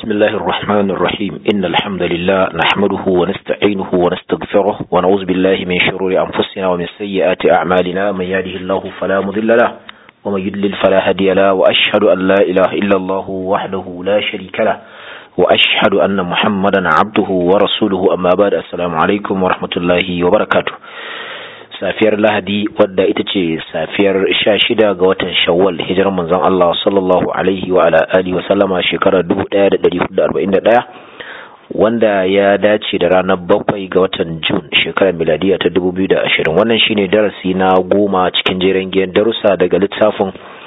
بسم الله الرحمن الرحيم إن الحمد لله نحمده ونستعينه ونستغفره ونعوذ بالله من شرور أنفسنا ومن سيئات أعمالنا من يهده الله فلا مضل له ومن يضلل فلا هادي له وأشهد أن لا إله إلا الله وحده لا شريك له وأشهد أن محمدا عبده ورسوله أما بعد السلام عليكم ورحمة الله وبركاته safiyar lahadi wadda ita ce safiyar sha shida ga watan shawwal hijirar manzon Allah sallallahu alaihi wa ala alihi wa sallama shekarar 1441 wanda ya dace da ranar bakwai ga watan Jun shekarar miladiya ta 2020 wannan shine darasi na goma cikin jeren giyan darussa daga littafin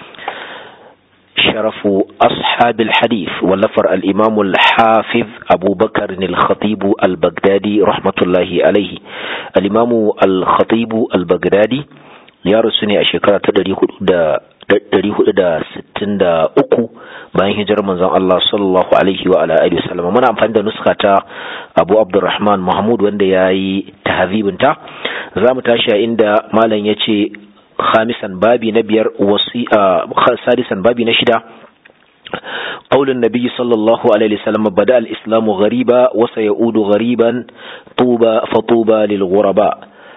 شرف أصحاب الحديث ولفر الإمام الحافظ أبو بكر الخطيب البغدادي رحمة الله عليه الإمام الخطيب البغدادي ya rasu ne a shekara ta ɗari hudu da sittin da uku bayan hijirar manzon Allah sallallahu alaihi wa alihi wasallam muna amfani da nuska ta Abu Abdurrahman Mahmud wanda ya yi tahzibinta za mu tashi a inda malam ya ce خامسا بابي نبير وصي سادسا بابي نشدا قول النبي صلى الله عليه وسلم بدأ الإسلام غريبا وسيعود غريبا طوبى فطوبى للغرباء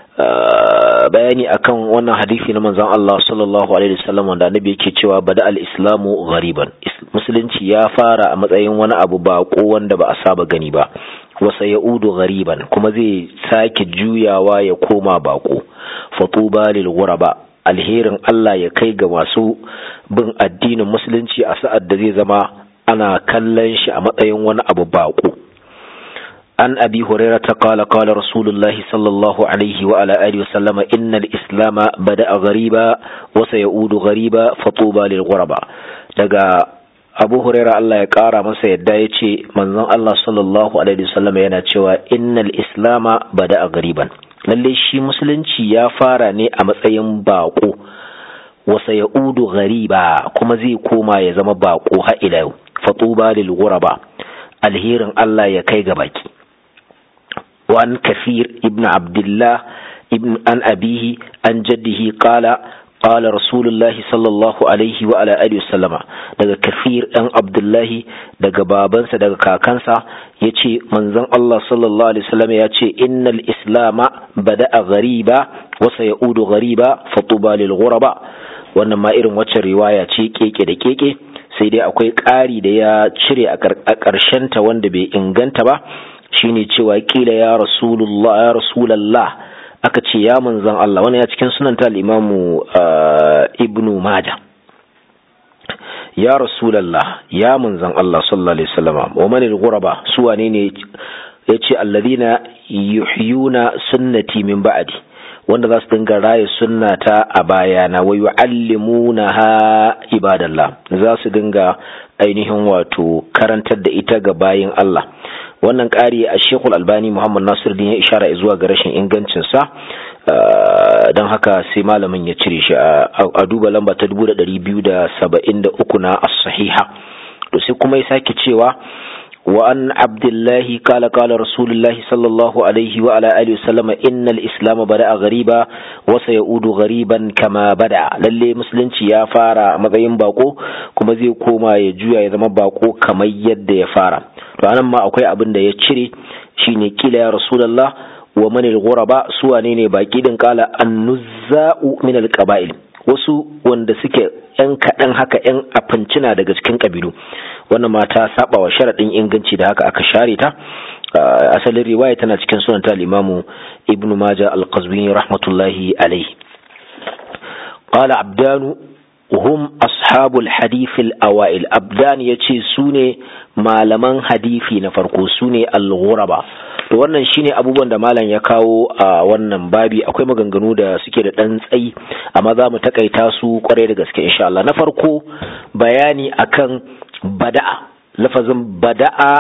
bayani akan wannan hadisi na manzon Allah sallallahu alaihi wasallam wanda annabi yake cewa bada al-islamu ghariban musulunci ya fara a matsayin wani abu bako wanda ba a saba gani ba wasa ya'udu ghariban kuma zai sake juyawa ya koma bako fatuba lil ghuraba alherin Allah ya kai ga masu bin addinin musulunci a sa'ad da zai zama ana kallon shi a matsayin wani abu baƙo. an abi huraira ta kala kala rasulullahi sallallahu alaihi wa ala alihi wasallama innal islama bada ghariba wa sayaudu ghariba fatuba lil ghuraba daga abu huraira Allah ya kara masa yadda ya ce manzon Allah sallallahu alaihi wasallama yana cewa innal islama bada ghariban lalle shi musulunci ya fara ne a matsayin baƙo wasa ya udu gariba kuma zai koma ya zama baƙo ha ila yau fatuba lil ghuraba alherin Allah ya kai ga baki wan kafir ibn abdullah ibn an abihi an jaddihi qala قال رسول الله صلى الله عليه وعلى آله وسلم daga kafir ɗan abdullahi daga babansa daga kakansa ya ce manzon Allah sallallahu alaihi wasallam ya ce innal islama bada'a ghariba wa sayaudu ghariba fatuba lil ghuraba wannan ma irin wacce riwaya ce keke da keke sai dai akwai ƙari da ya cire a ƙarshen ta wanda bai inganta ba shine cewa kila ya rasulullah ya rasulullah aka ce ya manzan Allah wani ya cikin sunanta al'imamu ibnu maja ya rasulallah ya manzan Allah sallallahu alaihi wasallama wa manil ghuraba su wane ne yace alladhina yuhyuna sunnati min ba'di wanda za su dinga raye sunnata a bayana wa yu'allimunaha ibadallah za su dinga ainihin wato karantar da ita ga bayin Allah wannan ƙari a shekul albani muhammad nasir din ya ishara zuwa ga rashin ingancinsa don haka sai malamin ya cire shi a duba lamba ta 273 na as-sahiha to sai kuma ya sake cewa wa an abdullahi kala kala rasulullahi sallallahu alaihi wa ala alihi wasallama innal islam bada'a ghariba wa sayaudu ghariban kama bada lalle musulunci ya fara a matsayin bako kuma zai koma ya juya ya zama bako kamar yadda ya fara to anan ma akwai abin da ya cire shine kila ya rasulullah wa manil ghuraba su wane ne baki din kala annuzza'u min alqaba'il wasu wanda suke yan kaɗan haka yan afincina daga cikin kabilu wannan mata saba wa sharaɗin inganci da haka aka share ta asalin riwaya tana cikin sunan ta limamu ibnu maja al-qazwini rahmatullahi alaihi qala abdanu hum ashabul hadithil awail abdan yace su ne malaman hadifi na farko su ne al-ghuraba to wannan shine abubuwan da malam ya kawo a wannan babi akwai maganganu da suke da dan tsayi amma za mu takaita su kwarai da gaske insha Allah na farko bayani akan bada'a lafazin bada'a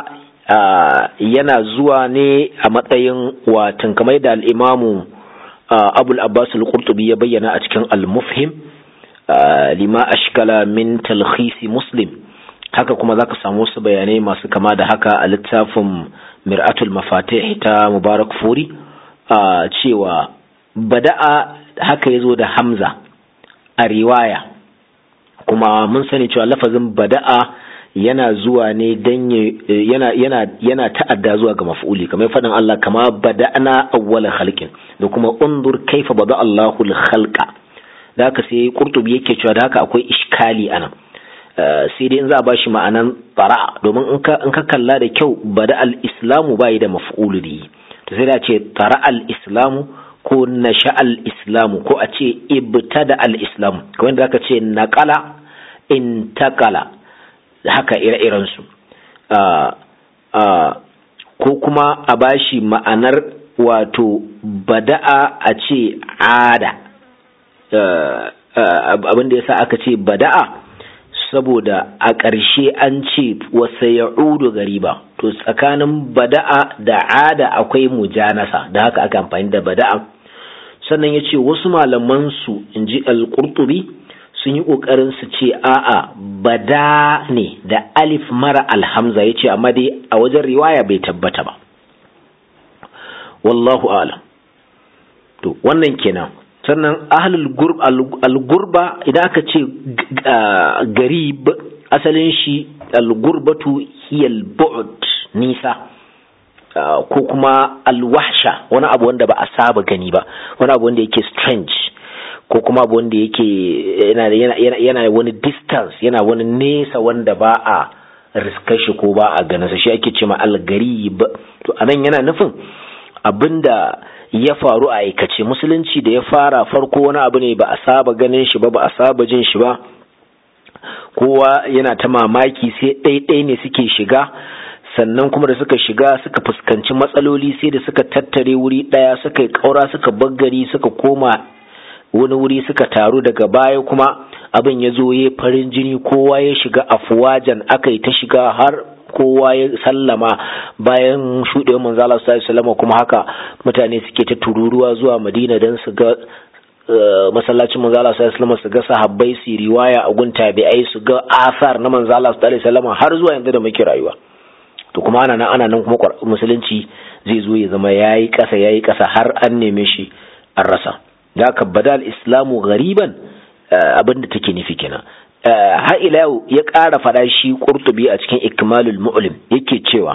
yana zuwa ne a matsayin watan kamar da al-imamu abul abbas al-qurtubi ya bayyana a cikin al-mufhim lima ashkala min talkhisi muslim haka kuma zaka samu wasu bayanai masu kama da haka a littafin mir'atul mafatih ta mubarak furi cewa bada'a haka yazo da hamza a riwaya kuma mun sani cewa lafazin bada'a yana zuwa ne dan yana yana yana ta'adda zuwa ga maf'uli kamar faɗin Allah kama bada'na awwala khalqin da kuma undur kaifa bada Allahu al-khalqa da haka sai qurtubi yake cewa da haka akwai iskali anan sai dai in za a bashi ma'anan tsara domin in ka in ka kalla da kyau bada al-islamu bai da maf'ulu bi to sai da ce tsara al-islamu ko nasha al-islamu ko a ce ibtada al-islamu kamar da aka ce naqala intakala haka ire-irensu ko kuma a bashi ma'anar wato bada'a a ce ada abin da yasa aka ce bada'a saboda a ƙarshe an ce wasa ya'udu gariba to tsakanin bada'a da ada akwai mujanasa da haka aka amfani da bada'a sannan ya ce wasu malamansu in ji al-qurtubi sun yi ƙoƙarin su ce a'a bada ne da alif mara alhamza ya ce amma dai a wajen riwaya bai tabbata ba wallahu alam to wannan kenan sannan ahlul al-gurba idan aka ce garib asalin shi al-gurbatu hiyal bu'd nisa ko kuma al-wahsha wani abu wanda ba a saba gani ba wani abu wanda yake strange ko kuma abu wanda yake yana wani distance yana wani nesa wanda ba a riskar shi ko ba a ganin shi ake ce ma algarib to anan yana nufin abinda ya faru a aikace musulunci da ya fara farko wani abu ne ba a saba ganin shi ba ba a saba jin shi ba kowa yana ta mamaki sai ɗaiɗai ne suke shiga sannan kuma da suka shiga suka fuskanci matsaloli sai da suka tattare wuri ɗaya suka yi ƙaura suka baggari suka koma wani wuri suka taru daga baya kuma abin ya zo ya farin jini kowa ya shiga afuwajan aka yi ta shiga har kowa ya sallama bayan shuɗewar manzo Allah sallallahu kuma haka mutane suke ta tururuwa zuwa Madina don su ga masallacin manzo Allah sallallahu su ga sahabbai su riwaya a gun tabi'ai su ga asar na manzo Allah sallallahu har zuwa yanzu da muke rayuwa to kuma ana nan ana nan kuma musulunci zai zo ya zama yayi ƙasa yayi ƙasa har an neme shi an rasa da aka badal islamu gariban abinda take nufi kenan har ila yau ya ƙara fada shi qurtubi a cikin ikmalul mu'lim yake cewa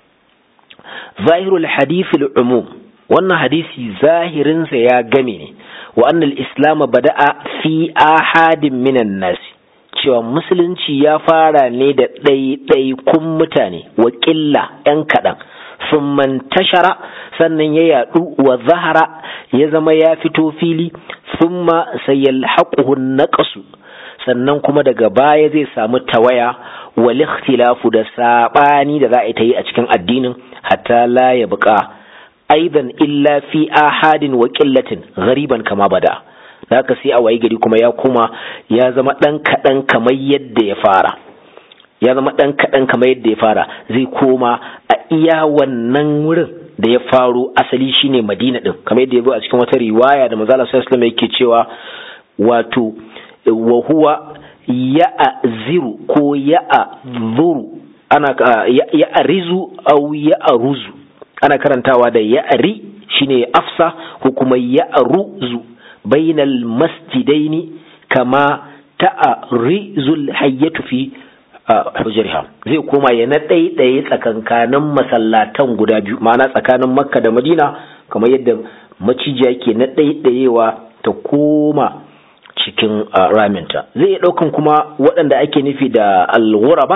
zahirul hadithul umum wannan hadisi zahirinsa ya game ne wa annal islam bada'a fi ahadin minan nasi cewa musulunci ya fara ne da ɗaiɗaikun mutane wa ƙilla 'yan kaɗan sun mantashara sannan ya yaɗu wa zahara ya zama ya fito fili sun ma sayal haƙuhun naƙasu sannan kuma daga baya zai samu tawaya wa ikhtilafu da saɓani da za a ta yi a cikin addinin hatta la ya buƙa aidan illa fi ahadin wa ƙillatin gariban kama bada da haka sai a wayi gari kuma ya kuma ya zama ɗan kaɗan kamar yadda ya fara ya zama ɗan kaɗan kamar yadda ya fara zai koma a iya wannan wurin da ya faro asali shine madina ɗin kamar yadda ya zo a cikin wata riwaya da manzala sallallahu yake cewa wato wa huwa ya'ziru ko ya'zuru ana ya'rizu au ya'ruzu ana karantawa da ya'ri shine afsa ko kuma ya'ruzu bainal masjidaini kama ta'rizul hayyatu fi hujriha zai koma ya na ɗaiɗaye tsakankanin masallatan guda biyu ma'ana tsakanin makka da madina kamar yadda macijiya ke na ɗaiɗayewa ta koma cikin raminta zai iya ɗaukan kuma waɗanda ake nufi da alghuraba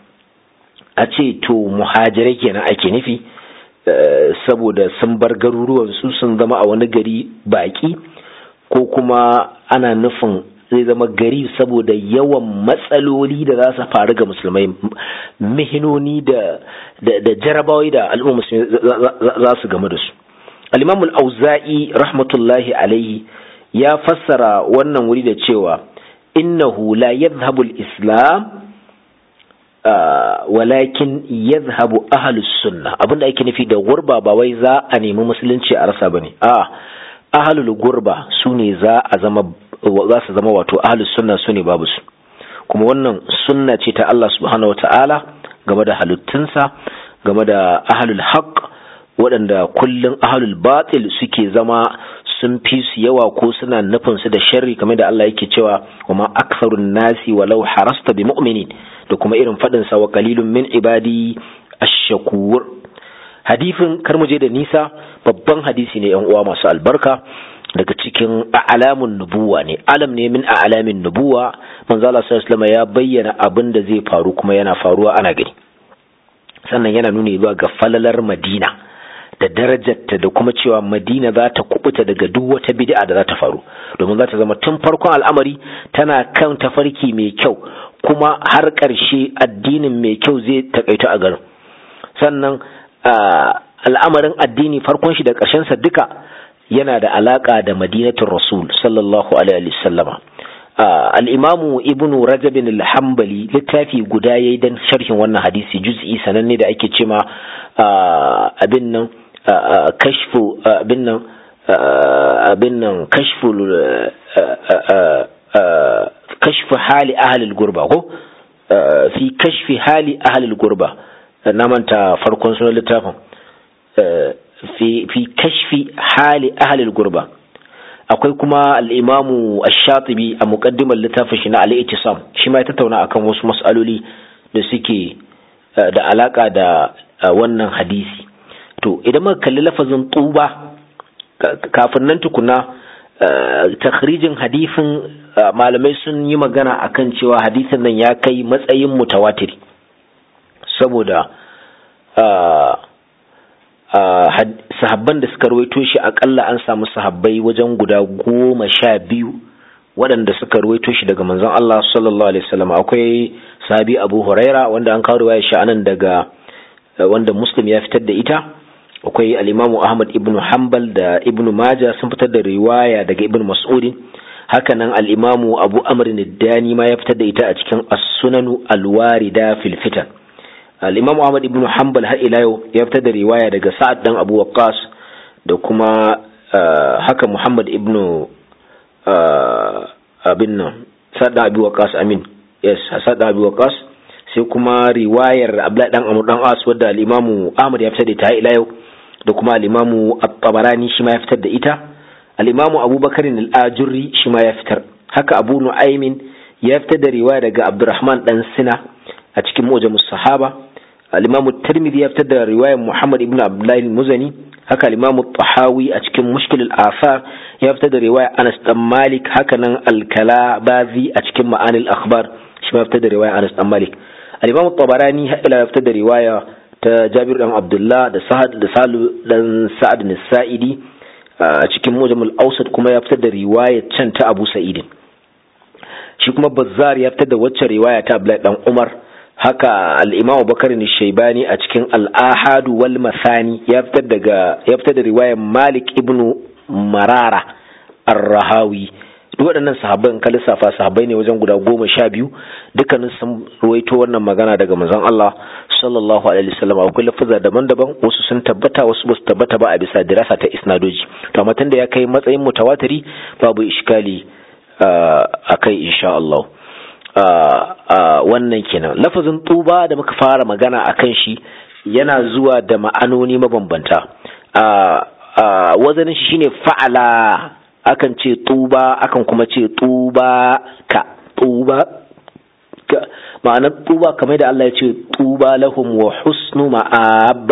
a ce to muhajirai kenan ake nufi saboda sun bar garuruwansu sun zama a wani gari baƙi ko kuma ana nufin zai zama gari saboda yawan matsaloli da za su faru ga musulmai mihinoni da da jarabawai da al'umma musulmi za su game da su al-imamul auza'i rahmatullahi alaihi ya fassara wannan wuri da cewa innahu la yadhhabu al-islam walakin yadhhabu ahlus sunna abinda ake nufi da gurba ba wai za a nemi musulunci a rasa bane a ahlul gurba su ne za a zama za su zama wato ahlus sunna su ne babu su kuma wannan sunna ce ta Allah subhanahu wata'ala game da halittunsa game da ahlul haqq waɗanda kullum ahlul batil suke zama sun fi su yawa ko suna nufin su da sharri kamar da Allah yake cewa kuma aktharun nasi walau harasta bi mu'minin da kuma irin fadin sa wa qalilun min ibadi ash-shakur hadifin kar mu je da nisa babban hadisi ne yan uwa masu albarka daga cikin alamun nubuwa ne alam ne min alamin nubuwa manzo Allah sallallahu alaihi ya bayyana abin da zai faru kuma yana faruwa ana gani sannan yana nuni zuwa ga falalar Madina da darajarta da kuma cewa Madina za ta kubuta daga duk wata bid'a da za ta faru domin za ta zama tun farkon al'amari tana kan tafarki mai kyau kuma har ƙarshe addinin mai kyau zai takaita a garin sannan al'amarin addini farkon shi da ƙarshensa duka yana da alaƙa da madinatul rasul sallallahu alaihi wasallama al-imamu ibnu rajab al-hanbali littafi guda yayi dan sharhin wannan hadisi juz'i sananne da ake cema abin nan kashfu abin nan abin nan kashfu kashfu hali ahli al-gurba ko fi kashfi hali ahli al-gurba na manta farkon sunan littafin fi fi kashfi hali ahli al-gurba akwai kuma al-imamu ash-shatibi a muqaddimar littafin shi na al-ittisam shi ma ya tattauna akan wasu mas'aloli da suke da alaka da wannan hadisi to idan muka kalli lafazin tuba kafin nan tukuna takhrijin hadisin malamai sun yi magana akan cewa hadisin nan ya kai matsayin mutawatiri saboda sahabban da suka rawaito shi akalla an samu sahabbai wajen guda goma sha biyu waɗanda suka rawaito shi daga manzon Allah sallallahu alaihi wasallam akwai sahabi Abu Huraira wanda an kawo riwayar shi anan daga wanda Muslim ya fitar da ita akwai al-Imam Ahmad ibn Hanbal da Ibn Majah sun fitar da riwaya daga Ibn Mas'ud hakanan al-Imam Abu Amr ad-Dani ma ya fitar da ita a cikin As-Sunan al-Warida fil Fitan al-Imam Ahmad ibn Hanbal har ila yau ya fitar da riwaya daga Sa'ad dan Abu Waqqas da kuma haka Muhammad ibn abin nan Sa'ad dan Abu Waqqas amin yes Sa'ad dan Abu Waqqas sai kuma riwayar Abdullahi dan Amr dan As wadda al-Imam Ahmad ya fitar da ita ila yau da kuma al-Imam At-Tabarani shi ma ya fitar da ita al-Imam Abubakar al-Ajurri shi ma ya fitar haka Abu Nu'aymin ya fitar da riwaya daga Abdurrahman dan Sina a cikin Mujamus Sahaba al-Imam Tirmidhi ya fitar da riwayar Muhammad ibn Abdullah al-Muzani haka al-Imam Tahawi a cikin Mushkil al-Athar ya fitar da riwayar Anas dan Malik haka nan al-Kalabazi a cikin Ma'anil Akhbar shi ma ya fitar da riwayar Anas dan Malik al-Imam Tabarani ila ya fitar da riwaya ta Jabir dan Abdullah da Sa'ad da Salu dan Sa'ad bin Sa'idi a cikin Mujamul Awsat kuma ya fitar da riwaya can ta Abu Sa'id shi kuma Bazzar ya fitar da wacce riwaya ta Abdullah dan Umar haka al-Imam Bakar Shaibani a cikin al-Ahad wal Masani ya fitar daga ya fitar da riwayar Malik ibn Marara ar-Rahawi duk waɗannan sahabbai in ka lissafa sahabbai ne wajen guda goma sha biyu dukkanin sun ruwaito wannan magana daga manzon Allah sallallahu alaihi wasallam akwai lafuza daban-daban wasu sun tabbata wasu ba su tabbata ba a bisa dirasa ta isnadoji to amma tunda ya kai matsayin mutawatiri babu iskali a kai insha Allah wannan kenan lafazin tuba da muka fara magana akan shi yana zuwa da ma'anoni mabambanta wazanin shi shine fa'ala akan ce tuba akan kuma ce tuba ka tuba ka ma'anar tuba kamar da Allah ya ce tuba lahum wa husnu ma'ab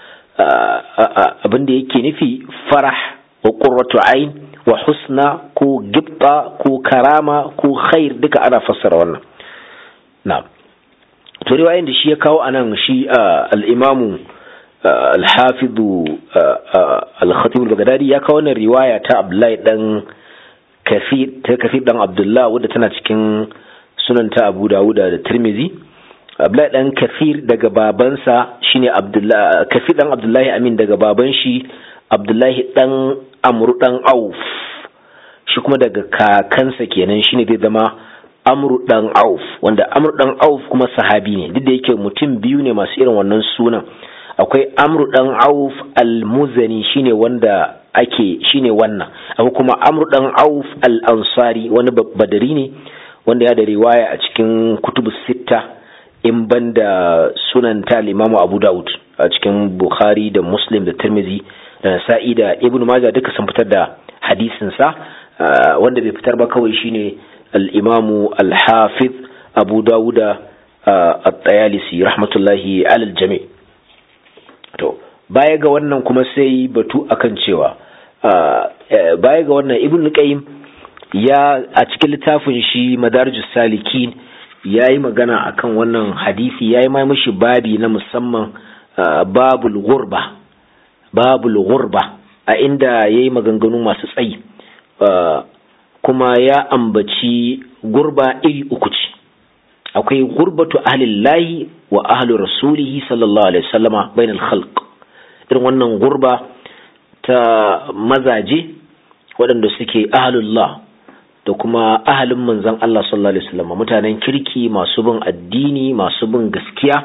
abin da yake nufi farah wa qurratu ain wa husna ko gibta ko karama ko khair duka ana fassara wannan na'am to riwayoyin da shi ya kawo anan shi al-imamu الحافظ الخطيب البغدادي ya kawo wannan riwaya ta Abdullahi dan Kafir ta Kafir dan Abdullah wadda tana cikin sunan ta Abu Dawud da Tirmizi Abdullahi dan Kafir daga babansa shine Abdullah Kafir dan Abdullahi Amin daga baban shi Abdullahi dan Amr dan Auf shi kuma daga kakansa kenan shine zai zama Amr dan Auf wanda Amr dan Auf kuma sahabi ne duk da yake mutum biyu ne masu irin wannan sunan akwai amru dan auf al-muzani shine wanda ake shine wannan akwai kuma amru dan auf al-ansari wani badari ne wanda ya da riwaya a cikin kutubu sitta in banda sunan ta limamu abu daud a cikin bukhari da muslim da tirmizi da nasa'i da ibnu majah duka sun fitar da hadisinsa wanda bai fitar ba kawai shine al-imamu al-hafiz abu dawuda at-tayalisi rahmatullahi alal jami to baya ga wannan kuma sai batu akan cewa baya ga wannan ibn qayyim ya a cikin littafin shi madarijus salikin ya yi magana akan wannan hadisi ya yi mai mashi babi na musamman babul gurba babul gurba a inda ya yi maganganu masu tsayi kuma ya ambaci gurba iri uku ce akwai gurbatu ahlillahi wa ahli rasulihi sallallahu alaihi wasallama bainal khalq irin wannan gurba ta mazaje waɗanda suke ahlullah da kuma ahalin manzon Allah sallallahu alaihi wasallam mutanen kirki masu bin addini masu bin gaskiya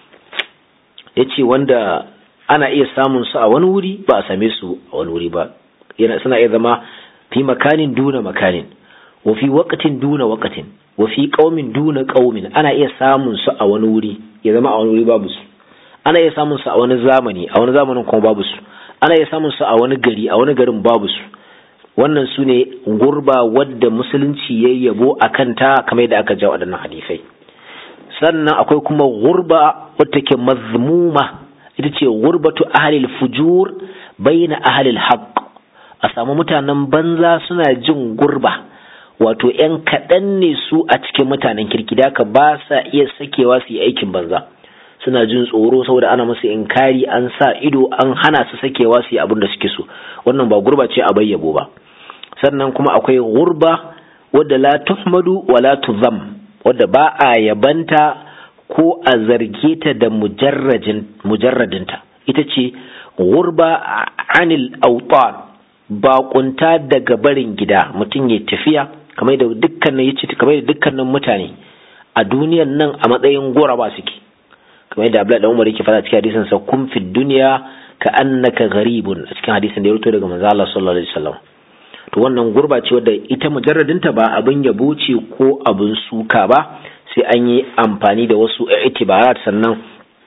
yace wanda ana iya samun su a wani wuri ba a same su a wani wuri ba yana suna iya zama fi makanin duna makanin wa fi waqtin duna waqtin wa fi qaumin duna qaumin ana iya samun su a wani wuri ya zama a wani wuri babu su ana iya samun su a wani zamani a wani zamanin kuma babu su ana iya samun su a wani gari a wani garin babu su wannan su ne gurba wadda musulunci ya yabo a kanta kamar yadda aka ja waɗannan hadisai sannan akwai kuma gurba wadda ke mazmuma ita ce gurbatu ahalil fujur baina ahalil haqq a samu mutanen banza suna jin gurba wato ‘yan kaɗan ne su a cikin mutanen kirki da ba sa iya sakewa su yi aikin banza suna jin tsoro saboda ana musu inkari an sa ido an hana su sakewa su yi abin da suke so wannan ba gurba ce a bayyabo ba sannan kuma akwai gurba wadda la tuhmadu wa la tuzam wadda ba a yabanta ko a zarge ta da mujarradinta ita ce gurba anil autan baƙunta daga barin gida mutum ya tafiya kamar da dukkanin yace kamar da dukkanin mutane a duniyan nan a matsayin guraba suke kamar da Abdullahi Umar yake fada cikin hadisin sa kun fi duniya ka annaka gharibun a cikin hadisin da ya rubuto daga manzo Allah sallallahu alaihi wasallam to wannan gurba ce wadda ita mujarradinta ba abin yabo ce ko abin suka ba sai an yi amfani da wasu itibarat sannan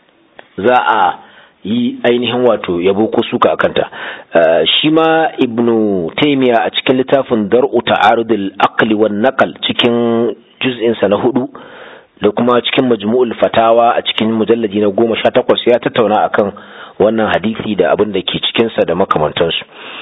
za a yi ainihin wato yabo ko suka akanta shi ma ibnu taymiya a cikin littafin dar'u ta'arudul aqli wan naqal cikin juz'in sa na hudu da kuma cikin majmu'ul fatawa a cikin mujalladi na goma sha takwas ya tattauna akan wannan hadisi da abin da ke cikinsa da makamantansu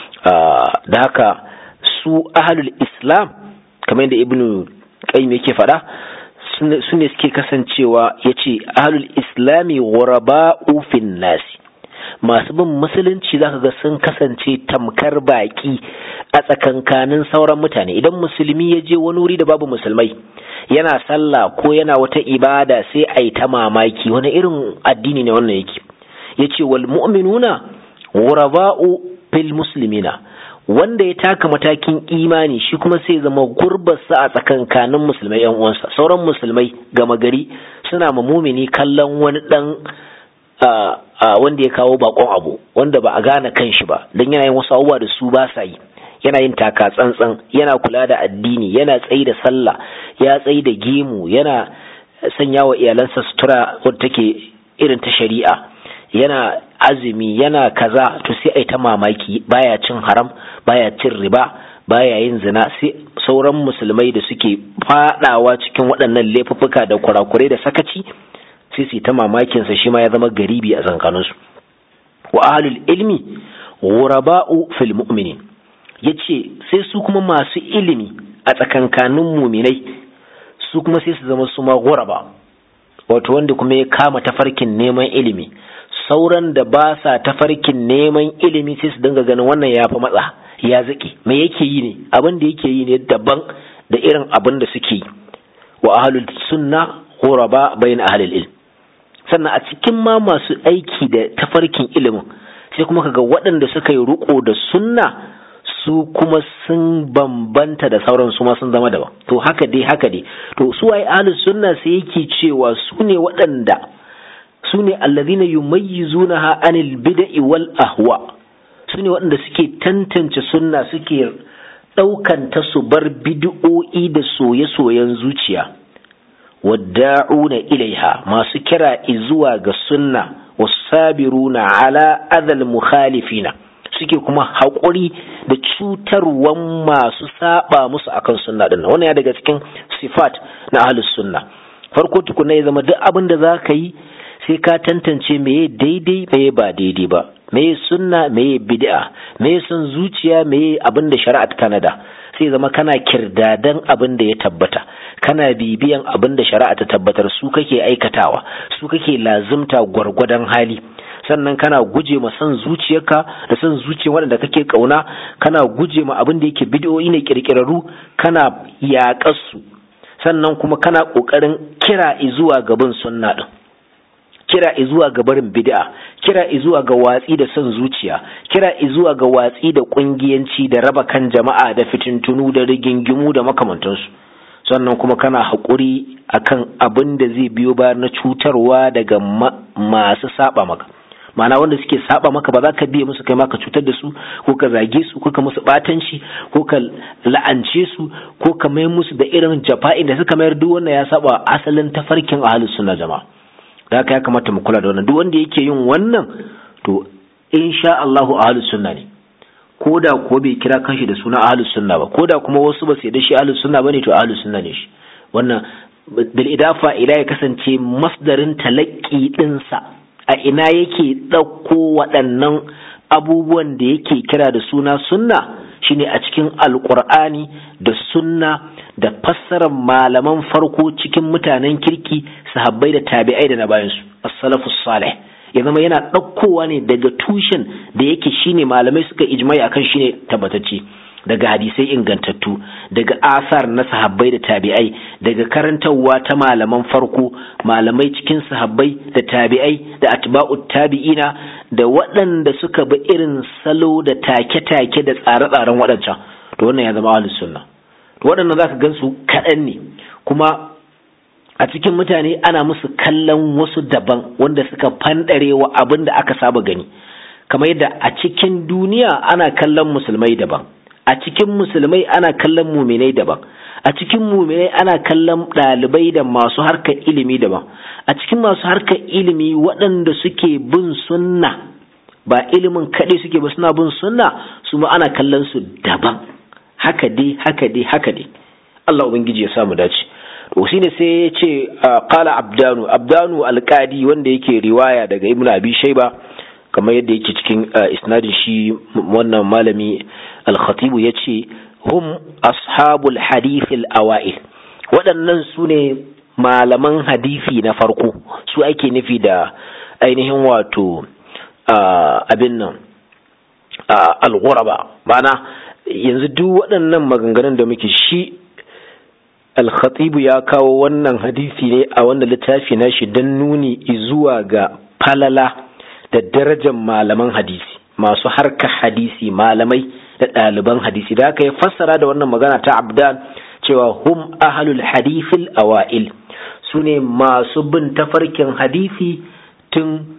da haka su ahalul islam kamar yadda ibnu qayyim yake faɗa su ne suke kasancewa ya ce ahalul islami ghuraba'u fin nasi masu bin musulunci zaka ga sun kasance tamkar baki a tsakankanin sauran mutane idan musulmi ya je wani wuri da babu musulmai yana sallah ko yana wata ibada sai a yi ta mamaki wani irin addini ne wannan yake ya ce wal mu'minuna ghuraba'u fil muslimina wanda ya taka matakin imani shi kuma sai zama gurbarsa a tsakankanin musulmai yan uwansa sauran musulmai gama gari suna ma mumini kallon wani dan wanda ya kawo bakon abu wanda ba a gane kan shi ba don yana yin wasu abubuwa da su ba sa yi yana yin taka tsantsan yana kula da addini yana tsayi da sallah ya tsayi da gemu yana sanya wa iyalansa sutura wadda take irin ta shari'a yana azumi yana kaza to sai ai ta mamaki baya cin haram baya cin riba baya yin zina sai sauran musulmai da suke fadawa cikin waɗannan laifuffuka da kurakurai da sakaci sai su ta mamakin sa shi ma ya zama garibi a tsakaninsu wa ahlul ilmi ghuraba'u fil mu'minin yace sai su kuma masu ilimi a tsakankanin muminai su kuma sai su zama su ma ghuraba wato wanda kuma ya kama tafarkin neman ilimi sauran da ba sa tafarkin neman ilimi sai su dinga ganin wannan ya fi matsa ya zaki me yake yi ne abin da yake yi ne daban da irin abin da suke yi wa ahlul sunna ghuraba bain ahlil ilm sannan a cikin ma masu aiki da tafarkin ilimin sai kuma kaga waɗanda suka yi riko da sunna su kuma sun bambanta da sauran su ma sun zama daban to haka dai haka dai to su ai ahlus sunna sai yake cewa su ne waɗanda su ne allazina yumayyizunaha anil bid'i wal ahwa su ne waɗanda suke tantance sunna suke ɗaukan ta su bar bid'o'i da soye-soyen zuciya wadda'una ilaiha masu kira zuwa ga sunna wasabiruna ala adal mukhalifina suke kuma haƙuri da cutarwan masu saba musu akan sunna din wannan ya daga cikin sifat na ahlus sunna farko tukuna ya zama duk abin da za ka yi sai ka tantance meye daidai meye ba daidai ba meye sunna meye bid'a meye son zuciya meye abin da shari'a ta tanada sai zama kana kirdadan abin da ya tabbata kana bibiyan abin da shari'a ta tabbatar su kake aikatawa su kake lazimta gwargwadon hali sannan kana guje ma son zuciyarka da son zuciyar waɗanda kake kauna kana guje ma abin da yake bid'o'i ne kirkirarru kana yaƙar su sannan kuma kana ƙoƙarin kira zuwa gaban sunna din kira zuwa ga barin bid'a kira zuwa ga watsi da son zuciya kira zuwa ga watsi da kungiyanci da raba kan jama'a da fitintunu da rigingimu da makamantansu sannan kuma kana haƙuri akan abin da zai biyo bayan na cutarwa daga masu saba maka ma'ana wanda suke saba maka ba za ka biye musu kai ma ka cutar da su ko ka zage su ko ka musu batanci ko ka la'ance su ko ka mai musu da irin jafa'in da suka mayar duk wannan ya saba asalin tafarkin ahlus sunna jama'a da haka ya kamata mu kula da wannan duk wanda yake yin wannan to insha Allahu ahlus sunna ne ko da ko bai kira kanshi da suna ahlus sunna ba ko da kuma wasu ba su da shi ahlus sunna bane to ahlus sunna ne shi wannan bil idafa ila ya kasance masdarin talaqqi din sa a ina yake ɗauko waɗannan abubuwan da yake kira da suna sunna shine a cikin alkur'ani da sunna da fassarar malaman farko cikin mutanen kirki sahabbai da tabi'ai da na bayansu as-salafus salih ya zama yana ɗaukowa ne daga tushen da yake shine malamai suka ijmai akan shine tabbatacce daga hadisai ingantattu daga asar na sahabbai da tabi'ai daga karantarwa ta malaman farko malamai cikin sahabbai da tabi'ai da atba'ut tabi'ina da waɗanda suka bi irin salo da take-take da tsare-tsaren waɗancan to wannan ya zama ahlus sunna to waɗannan zaka gansu kaɗan ne kuma a cikin mutane ana musu kallon wasu daban wanda suka fanɗare wa abin da aka saba gani kamar yadda a cikin duniya ana kallon musulmai daban a cikin musulmai ana kallon muminai daban a cikin muminai ana kallon ɗalibai da masu harkar ilimi daban a cikin masu harkar ilimi waɗanda suke bin sunna ba ilimin kaɗai suke ba suna bin sunna su ma ana kallon su daban haka dai haka dai haka dai Allah ubangiji ya samu dace to shine sai ya ce qala abdanu abdanu alqadi wanda yake riwaya daga ibnu abi shayba kamar yadda yake cikin isnadin shi wannan malami al-khatibu ya ce hum ashabul hadithil awa'il waɗannan su ne malaman hadisi na farko su ake nufi da ainihin wato abin nan al-ghuraba ma'ana yanzu duk waɗannan maganganun da muke shi al-khatibu ya kawo wannan hadisi ne a wanda littafi na shi don nuni zuwa ga falala da darajar malaman hadisi masu harka hadisi malamai da ɗaliban hadisi da aka yi fassara da wannan magana ta abdan cewa hum ahalul hadithil awa'il su ne masu bin tafarkin hadisi tun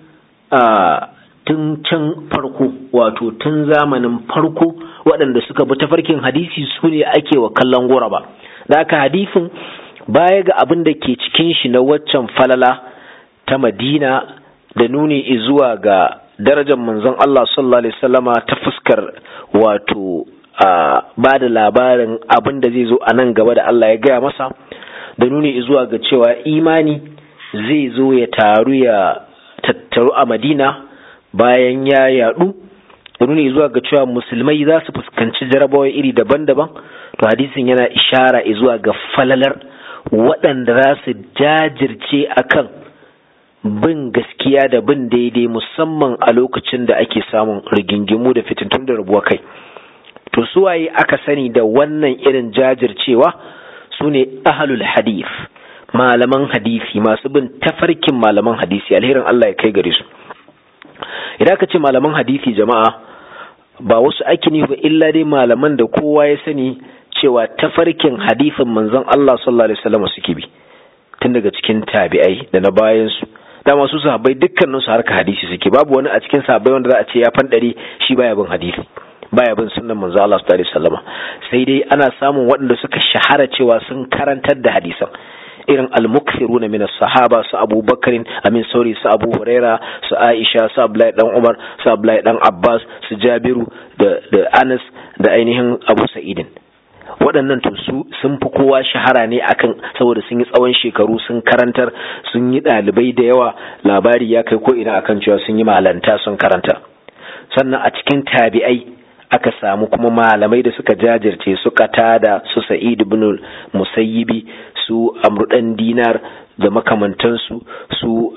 tun can farko wato tun zamanin farko waɗanda suka bi tafarkin hadisi su ne ake wa kallon gora ba da aka hadisin baya ga abin da ke cikin shi na waccan falala ta madina da nuni zuwa ga darajar manzon Allah sallallahu alaihi wasallama ta fuskar wato ba da labarin abin da zai zo a nan gaba da Allah ya gaya masa da nuni zuwa ga cewa imani zai zo ya taru ya tattaru a Madina bayan ya yadu da nuni zuwa ga cewa musulmai za su fuskanci jarabawa iri daban-daban to hadisin yana ishara zuwa ga falalar waɗanda za su jajirce akan bin gaskiya da bin daidai musamman a lokacin da ake samun rigingimu da fitintun da rabuwa kai to suwaye aka sani da wannan irin jajircewa su ne ahalul hadith malaman hadisi masu bin tafarkin malaman hadisi alherin Allah ya kai gare su idan aka ce malaman hadisi jama'a ba wasu ake nufi ba illa dai malaman da kowa ya sani cewa tafarkin hadisin manzon Allah sallallahu alaihi wasallam suke bi tun daga cikin tabi'ai da na bayan su dama su sahabbai dukkanin su harka hadisi suke babu wani a cikin sahabbai wanda za a ce ya fandare shi baya bin hadisi baya bin sunnan manzo Allah sallallahu alaihi wasallam sai dai ana samun waɗanda suka shahara cewa sun karantar da hadisan irin al-mukthiruna min as-sahaba su Abu Bakrin amin sauri su Abu Huraira su Aisha su Abdullahi dan Umar su Abdullahi dan Abbas su Jabiru da da Anas da ainihin Abu Sa'idin waɗannan to su sun fi kowa shahara ne akan saboda sun yi tsawon shekaru sun karantar sun yi ɗalibai da yawa labari ya kai ko ina akan cewa sun yi malanta sun karanta sannan a cikin tabi'ai aka samu kuma malamai da suka jajirce su tada su sa'id ibn musayyibi su amru dan dinar da makamantansu su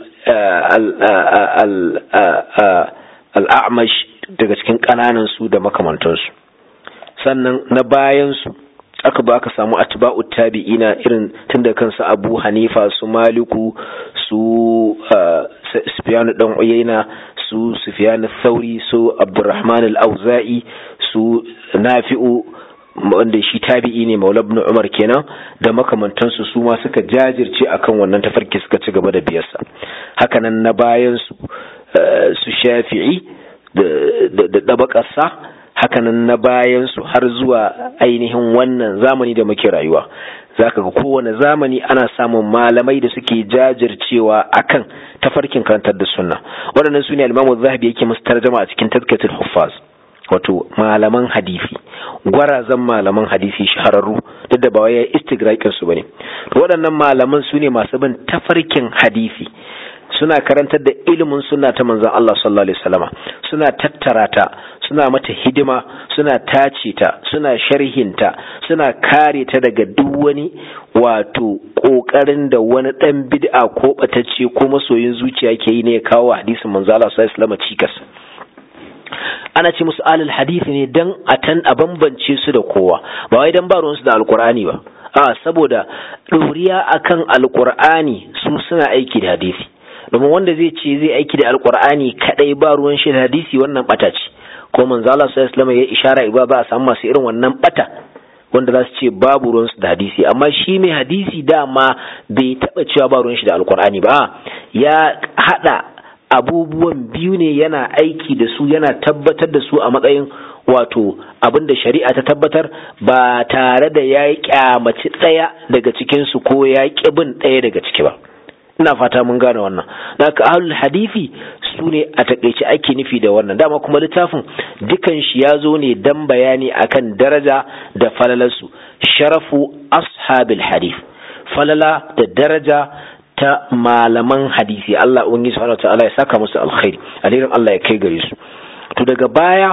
al'amash daga cikin ƙananan su da makamantansu sannan na bayansu aka ba aka samu atba'u tabi'ina irin tun da kansu abu hanifa su maliku su sufyanu dan uyayna su sufyan thauri su abdurrahman al-auza'i su nafi'u wanda shi tabi'i ne maula ibn umar kenan da makamantansu su ma suka jajirce akan wannan tafarki suka ci gaba da biyarsa hakanan na bayan su su shafi'i da dabakarsa hakanan na bayan su har zuwa ainihin wannan zamani da muke rayuwa zaka ga kowane zamani ana samun malamai da suke jajircewa akan tafarkin karantar da sunna waɗannan su ne al-Imam zahabi yake musu tarjama a cikin tazkiyatul huffaz wato malaman hadisi gwarazan malaman hadisi shahararru duk da ba wai istigrakin su bane waɗannan malaman su ne masu bin tafarkin hadisi suna karantar da ilimin sunna ta manzon Allah sallallahu alaihi wasallama suna tattara ta suna mata hidima suna tace ta suna sharhinta suna kare ta daga duk wani wato kokarin da wani dan bid'a ko batacce ko masoyin zuciya ke yi ne ya kawo hadisin manzo Allah sallallahu alaihi wasallama cikas ana ce musu alal hadisi ne dan a tan a bambance su da kowa ba wai dan ba ruwansu da alkur'ani ba a saboda ɗoriya akan alkur'ani su suna aiki da hadisi domin wanda zai ce zai aiki da alkur'ani kadai ba ruwan shi da hadisi wannan bata ce ko manzo Allah sallallahu alaihi ya ishara ba ba a samu masu irin wannan bata wanda za su ce babu ruwan su da hadisi amma shi mai hadisi dama bai taba cewa ba ruwan shi da alkur'ani ba ya hada abubuwan biyu ne yana aiki da su yana tabbatar da su a matsayin wato abin da shari'a ta tabbatar ba tare da ya yi kyamaci ɗaya daga cikinsu ko ya ƙi bin ɗaya daga ciki ba ina fata mun gane wannan haka ahlul hadisi su ne a takaice ake nufi da wannan dama kuma littafin dukan shi ya zo ne dan bayani akan daraja da falalarsu sharafu ashabil hadith falala da daraja ta malaman hadisi Allah ubangiji subhanahu ta'ala ya saka musu alkhairi alherin Allah ya kai gare su to daga baya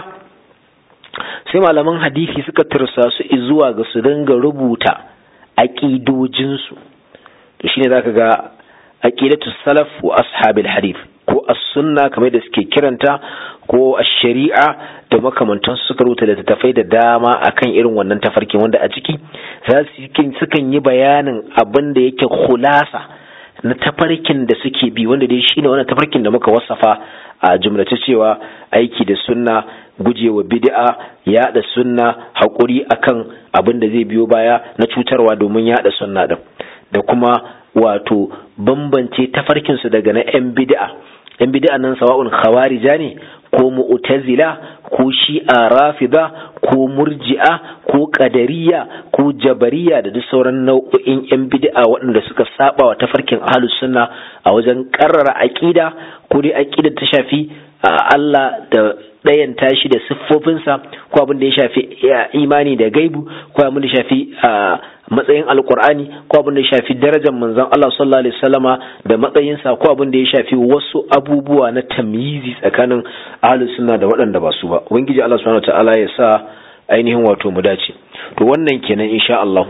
sai malaman hadisi suka tursa su zuwa ga su dinga rubuta aqidojinsu to shine zaka ga aqidatu salaf wa ashabil hadith ko as-sunna kamar da suke kiranta ko ash-shari'a da makamantan suka rubuta da tafai da dama akan irin wannan tafarkin wanda a ciki za su sukan yi bayanin abin da yake khulasa na tafarkin da suke bi wanda dai shine wannan tafarkin da muka wasafa a jumlace cewa aiki da sunna gujewa bid'a yada sunna hakuri akan abin da zai biyo baya na cutarwa domin yada sunna din da kuma wato bambance tafarkin su daga na yan bid'a yan bid'a nan sawa'un khawarija ne ko mu'tazila ko shi'a rafida ko murji'a ko qadariya ko jabariya da duk sauran nau'o'in yan bid'a waɗanda suka saba wa tafarkin ahlus sunna a wajen karrara aqida ko dai aqida ta shafi Allah da ɗayan tashi da siffofinsa ko abin da ya shafi imani da gaibu ko abin da ya shafi matsayin alkur'ani ko abin da ya shafi darajar manzon Allah sallallahu alaihi wasallama da matsayinsa ko abin da ya shafi wasu abubuwa na tamyizi tsakanin ahlus sunna da waɗanda ba su ba ubangiji Allah subhanahu wataala ya sa ainihin wato mu dace to wannan kenan insha Allah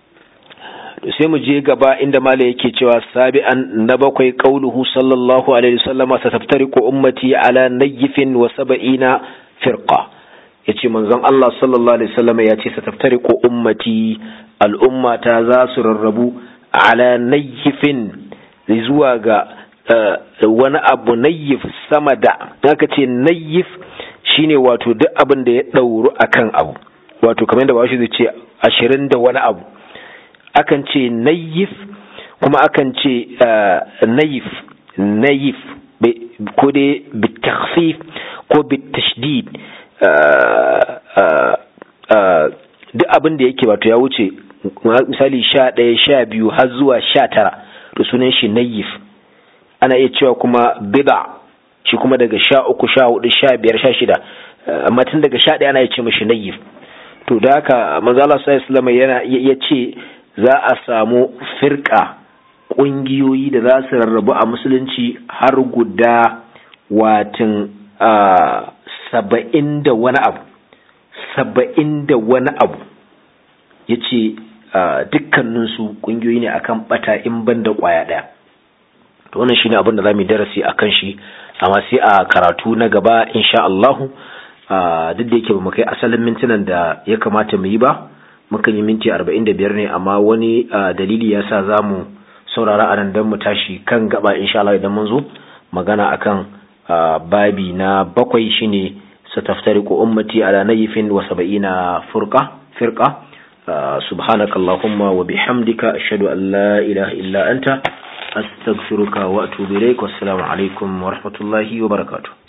sai mu je gaba inda mala yake cewa sabi'an na bakwai qauluhu sallallahu alaihi wasallama sataftariqu ummati ala nayyifin wa sab'ina firqa yace manzon Allah sallallahu alaihi wasallama yace sataftariqu ummati al'ummata za su rarrabu ala nayyifin zuwa ga wani abu nayyif sama da haka ce nayyif shine wato duk abin da ya dauru akan abu wato kamar da bashi zai ce ashirin da wani abu akan ce nayif kuma akan ce nayif nayif ko dai bitakhfif ko bitashdid duk abin da yake wato ya wuce misali sha ɗaya sha biyu har zuwa sha tara to sunan shi nayyif ana iya cewa kuma bida shi kuma daga sha uku sha hudu sha biyar sha shida amma tun daga sha ɗaya ana iya ce mashi nayyif to da haka manzo Allah sallallahu alaihi yana ya ce za a samu firka ƙungiyoyi da za su rarrabu a musulunci har guda watin saba'in da wani abu saba'in da wani abu ya ce dukkaninsu ƙungiyoyi ne akan bata in ban da ƙwaya ɗaya to wannan shine abin da za mu darasi a kan shi amma sai a karatu na gaba insha Allahu duk da yake ba mu kai asalin mintunan da ya kamata mu yi ba mukan yi minti arba'in da biyar ne amma wani dalili ya sa za mu saurara a nan don mu tashi kan gaba insha Allah idan mun zo magana akan babi na bakwai shine sataftariqu ummati ala nayfin wa sab'ina furqa firqa subhanaka allahumma wa bihamdika ashhadu an la ilaha illa anta astaghfiruka wa atubu ilaik wassalamu alaikum wa rahmatullahi wa barakatuh